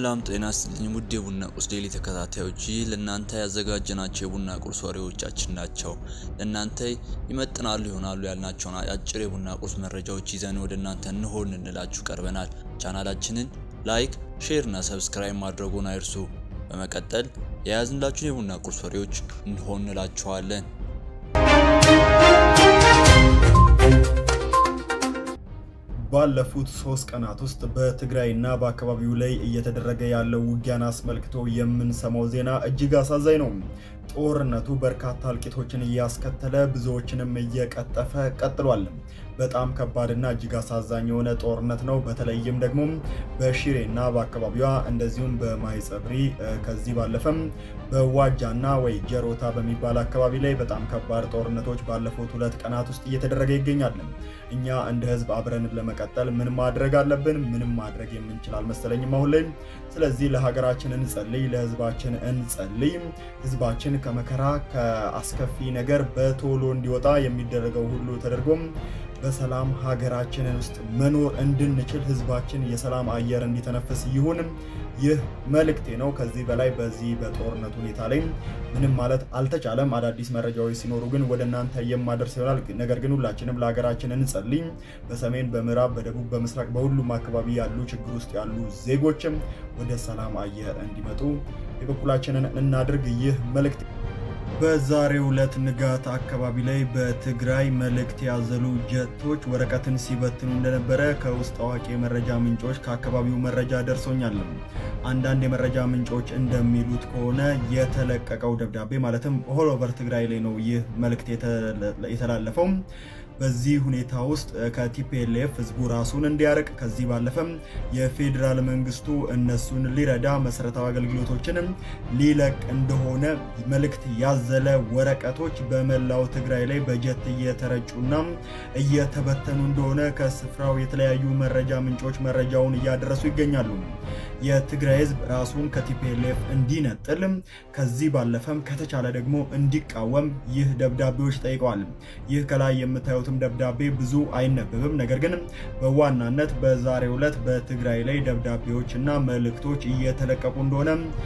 ሰላም ጤና ይስጥልኝ ውድ የቡና ቁርስ ዴይሊ ተከታታዮች፣ ይህ ለእናንተ ያዘጋጀናቸው የቡና ቁርስ ወሬዎቻችን ናቸው። ለእናንተ ይመጥናሉ ይሆናሉ ያልናቸውን አጭር የቡና ቁርስ መረጃዎች ይዘን ወደ እናንተ እንሆን እንላችሁ ቀርበናል። ቻናላችንን ላይክ፣ ሼር እና ሰብስክራይብ ማድረጉን አይርሱ። በመቀጠል የያዝንላችሁን የቡና ቁርስ ወሬዎች እንሆን እንላችኋለን። ባለፉት ሶስት ቀናት ውስጥ በትግራይና በአካባቢው ላይ እየተደረገ ያለው ውጊያን አስመልክቶ የምንሰማው ዜና እጅግ አሳዛኝ ነው። ጦርነቱ በርካታ እልቂቶችን እያስከተለ ብዙዎችንም እየቀጠፈ ቀጥሏል። በጣም ከባድና እጅግ አሳዛኝ የሆነ ጦርነት ነው። በተለይም ደግሞ በሽሬና በአካባቢዋ እንደዚሁም በማይጸብሪ ከዚህ ባለፈም በዋጃና ወይ ጀሮታ በሚባል አካባቢ ላይ በጣም ከባድ ጦርነቶች ባለፉት ሁለት ቀናት ውስጥ እየተደረገ ይገኛል። እኛ እንደ ህዝብ አብረን ለመቀጠል ምን ማድረግ አለብን? ምንም ማድረግ የምንችል አልመሰለኝም አሁን ላይ። ስለዚህ ለሀገራችን እንጸልይ፣ ለህዝባችን እንጸልይ። ህዝባችን ከመከራ ከአስከፊ ነገር በቶሎ እንዲወጣ የሚደረገው ሁሉ ተደርጎም በሰላም ሀገራችንን ውስጥ መኖር እንድንችል ህዝባችን የሰላም አየር እንዲተነፍስ ይሁን። ይህ መልእክቴ ነው። ከዚህ በላይ በዚህ በጦርነት ሁኔታ ላይ ምንም ማለት አልተቻለም። አዳዲስ መረጃዎች ሲኖሩ ግን ወደ እናንተ የማደርስ ይሆናል። ነገር ግን ሁላችንም ለሀገራችን እንጸልይ። በሰሜን፣ በምዕራብ፣ በደቡብ፣ በምስራቅ በሁሉም አካባቢ ያሉ ችግር ውስጥ ያሉ ዜጎችም ወደ ሰላም አየር እንዲመጡ የበኩላችንን እናድርግ። ይህ መልእክት በዛሬው ዕለት ንጋት አካባቢ ላይ በትግራይ መልእክት ያዘሉ ጀቶች ወረቀትን ሲበትኑ እንደነበረ ከውስጥ አዋቂ የመረጃ ምንጮች ከአካባቢው መረጃ ደርሶኛል። አንዳንድ የመረጃ ምንጮች እንደሚሉት ከሆነ የተለቀቀው ደብዳቤ ማለትም ኦል ኦቨር ትግራይ ላይ ነው ይህ መልእክት የተላለፈው። በዚህ ሁኔታ ውስጥ ከቲፒኤልኤፍ ህዝቡ ራሱን እንዲያርቅ ከዚህ ባለፈም የፌዴራል መንግስቱ እነሱን ሊረዳ መሰረታዊ አገልግሎቶችንም ሊለቅ እንደሆነ መልእክት ያዘለ ወረቀቶች በመላው ትግራይ ላይ በጀት እየተረጩና እየተበተኑ እንደሆነ ከስፍራው የተለያዩ መረጃ ምንጮች መረጃውን እያደረሱ ይገኛሉ። የትግራይ ህዝብ ራሱን ከቲፒኤልኤፍ እንዲነጥል ከዚህ ባለፈም ከተቻለ ደግሞ እንዲቃወም ይህ ደብዳቤዎች ጠይቀዋል። ይህ ከላይ የምታዩት ደብዳቤ ብዙ አይነበብም። ነገር ግን በዋናነት በዛሬው ዕለት በትግራይ ላይ ደብዳቤዎች እና መልእክቶች እየተለቀቁ እንደሆነ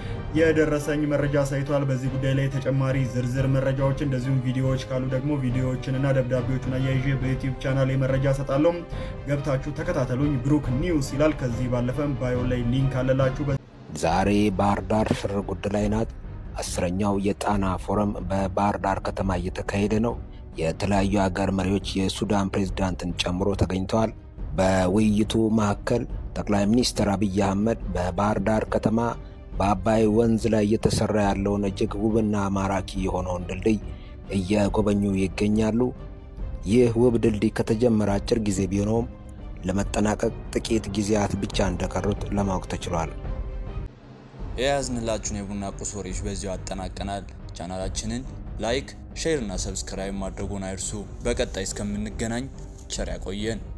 የደረሰኝ መረጃ ሳይቷል። በዚህ ጉዳይ ላይ ተጨማሪ ዝርዝር መረጃዎች እንደዚሁም ቪዲዮዎች ካሉ ደግሞ ቪዲዮዎችን እና ደብዳቤዎችን አያይዤ በዩቲዩብ ቻናል መረጃ ሰጣለሁ። ገብታችሁ ተከታተሉኝ። ብሩክ ኒውስ ይላል። ከዚህ ባለፈም ባዮ ላይ ሊንክ አለላችሁ። ዛሬ ባህር ዳር ሽር ጉድ ላይ ናት። አስረኛው የጣና ፎረም በባህር ዳር ከተማ እየተካሄደ ነው። የተለያዩ ሀገር መሪዎች የሱዳን ፕሬዝዳንትን ጨምሮ ተገኝተዋል። በውይይቱ መካከል ጠቅላይ ሚኒስትር አብይ አህመድ በባህር ዳር ከተማ በአባይ ወንዝ ላይ እየተሰራ ያለውን እጅግ ውብና ማራኪ የሆነውን ድልድይ እየጎበኙ ይገኛሉ። ይህ ውብ ድልድይ ከተጀመረ አጭር ጊዜ ቢሆነውም ለመጠናቀቅ ጥቂት ጊዜያት ብቻ እንደቀሩት ለማወቅ ተችሏል። የያዝንላችሁን የቡና ቁርስ ወሬዎች በዚሁ አጠናቀናል። ቻናላችንን ላይክ ሼር እና ሰብስክራይብ ማድረጉን አይርሱ። በቀጣይ እስከምንገናኝ ቸር ያቆየን።